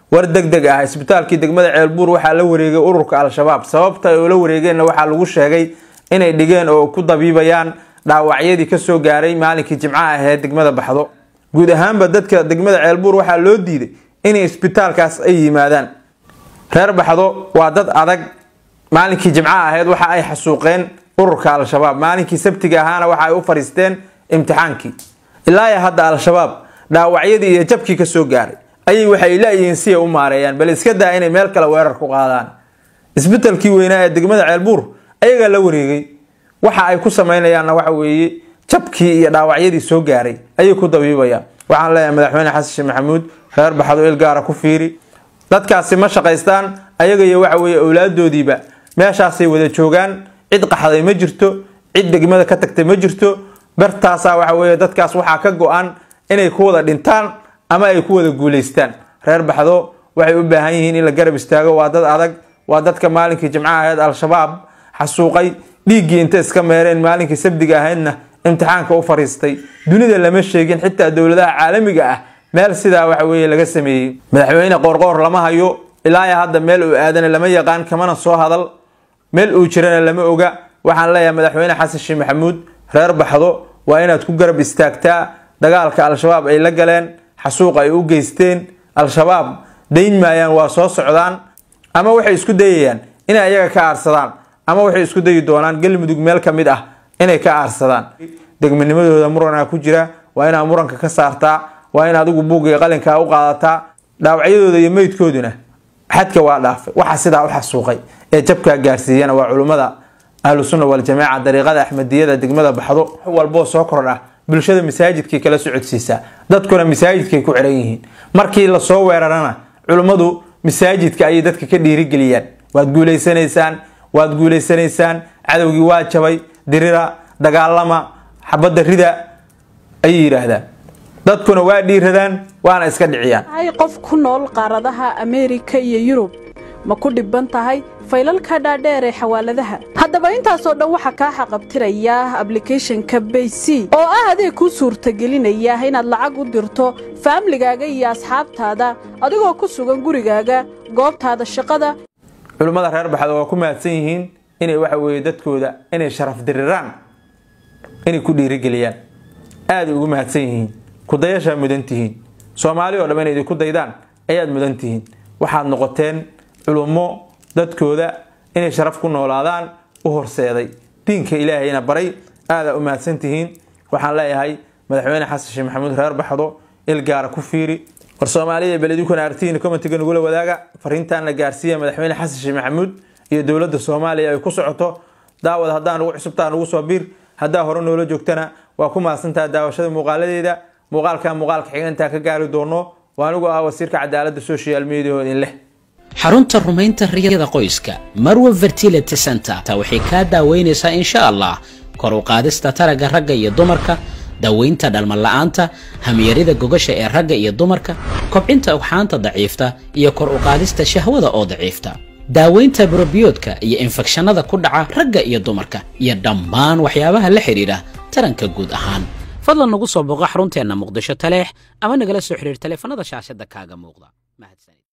war deg deg ah isbitaalkii degmada ceelbuur waxaa la wareegay ururka al-shabaab sababta ay ula wareegeenna waxaa lagu sheegay inay dhigeen oo ku dabiibayaan dhaawacyadii kasoo gaaray maalinkii jimcaha aheed degmada baxdo guud ahaanba dadka degmada ceelbuur waxaa loo diiday inay isbitaalkaas ay yimaadaan reer baxdo waa dad adag maalinkii jimcaha aheyd waxa ay xasuuqeen ururka al-shabaab maalinkii sabtiga ahaana waxa ay u fariisteen imtixaankii ilaa hadda al-shabaab dhaawacyadii iyo jabkii kasoo gaaray ayay waxay la-yihiin si ay u maareeyaan bal iska daa inay meel kale weerar ku qaadaan isbitalkii weynaa ee degmada ceelbuur ayagaa la wareegay waxa ay ku samaynayaanna waxa weeye jabkii iyo dhaawacyadii soo gaaray ayay ku dabiibayaan waxaan leeyahay madaxweyne xasan sheekh maxamuud reer baxdo il gaara ku fiiri dadkaasi ma shaqaystaan ayaga iyo waxa weeye owlaadoodiiba meeshaasay wada joogaan cid qaxday ma jirto cid degmada ka tagtay ma jirto bartaasaa waxa weeye dadkaas waxaa ka go-an inay ku wada dhintaan ama ay ku wada guulaystaan reer baxdo waxay u baahan yihiin in la garab istaago waa dad adag waa dadka maalinkii jimcaha ahayd al-shabaab xasuuqay dhiiggii inta iska meereen maalinkii sabdiga ahaydna imtixaanka u fariistay dunida lama sheegin xitaa dowladaha caalamiga ah meel sidaa waxa weeye laga sameeyey madaxweyne qoorqoor lama hayo ilaa hadda meel uu aadana lama yaqaan kamana soo hadal meel uu jirana lama oga waxaan leeyahay madaxweyne xasan sheekh maxamuud reer baxdo waa inaad ku garab istaagtaa dagaalka al-shabaab ay la galeen xasuuq ay u geysteen al-shabaab dayn maayaan waa soo socdaan ama waxay isku dayayaan inay ayaga ka aarsadaan ama waxay isku dayi doonaan galmudug meel ka mid ah inay ka aarsadaan degmanimadooda muranaa ku jira waa inaad muranka ka saartaa waa in adigu buugga qalinkaa u qaadataa dhaawacyadooda iyo meydkooduna xadka waa dhaafay waxa sidaa u xasuuqay ee jabkaa gaarsiiyana waa culummada ahlu sunna waljamaaca dariiqada axmediyada degmada baxdo wax walboo soo kordha bulshada masaajidkay kala socodsiisaa dadkuna masaajidkay ku xiran yihiin markii lasoo weerarana culummadu masaajidka ayay dadka ka dhiirigeliyaan waad guulaysanaysaan waad guulaysanaysaan cadowgii waa jabay dirira dagaalama xabadda rida ayay yidhaahdaan dadkuna waa dhiiradaan waana iska dhiciyaan hay qof ku nool qaaradaha ameerika iyo yurub ma ku dhibban tahay faylalka dhaadheer ee xawaaladaha haddaba intaasoo dhan waxaa kaa xaqabtiraya ablicathonka bayc oo ah adeeg kuu suurtagelinaya inaad lacag u dirto faamligaaga iyo asxaabtaada adigoo ku sugan gurigaaga goobtaada shaqada culimmada reer baxda waa ku mahadsan yihiin inay waxa weeye dadkooda inay sharaf diriraan inay ku dhiirigeliyaan aaday ugu mahadsan yihiin kudayashaa mudan tihiin soomaali oo dham inay idinku daydaan ayaad mudan tihiin waxaad noqoteen culummo dadkooda inay sharaf ku noolaadaan u horseeday diinka ilaahayna baray aadaa u mahadsan tihiin waxaan leeyahay madaxweyne xasan sheekh maxamuud reer baxdo il gaara ku fiiri war soomaaliya beledukana artihiina commentiga nagula wadaaga fariintaana gaarsiiya madaxweyne xasan sheekh maxamuud iyo dowladda soomaaliya ay ku socoto daawad haddaa nugu cusubtaa nugu soo biir haddaa hore noola joogtana waa ku mahadsantaha daawashada muuqaaladeeda muuqaalka muuqaalka xigantaa ka gaari doono waa anigu ah wasiirka cadaaladda social media oo idin leh xarunta rumaynta riyada qoyska marwa fertility center ta waxay kaa daaweynaysaa insha allah kor u qaadista taragga ragga iyo dumarka daweynta dhalmala'aanta hamyarida gogasha ee ragga iyo dumarka kobcinta ugxaanta daciifta iyo kor u qaadista shahwada oo daciifta daaweynta brobiyoodka iyo infekshanada ku dhaca ragga iyo dumarka iyo dhammaan waxyaabaha la xidhiidha taranka guud ahaan fadlan nagu soo booqo xarunteenna muqdisho taleex ama nagala soo xidhiir taleefanada shaashadda kaaga muuqda mahadsan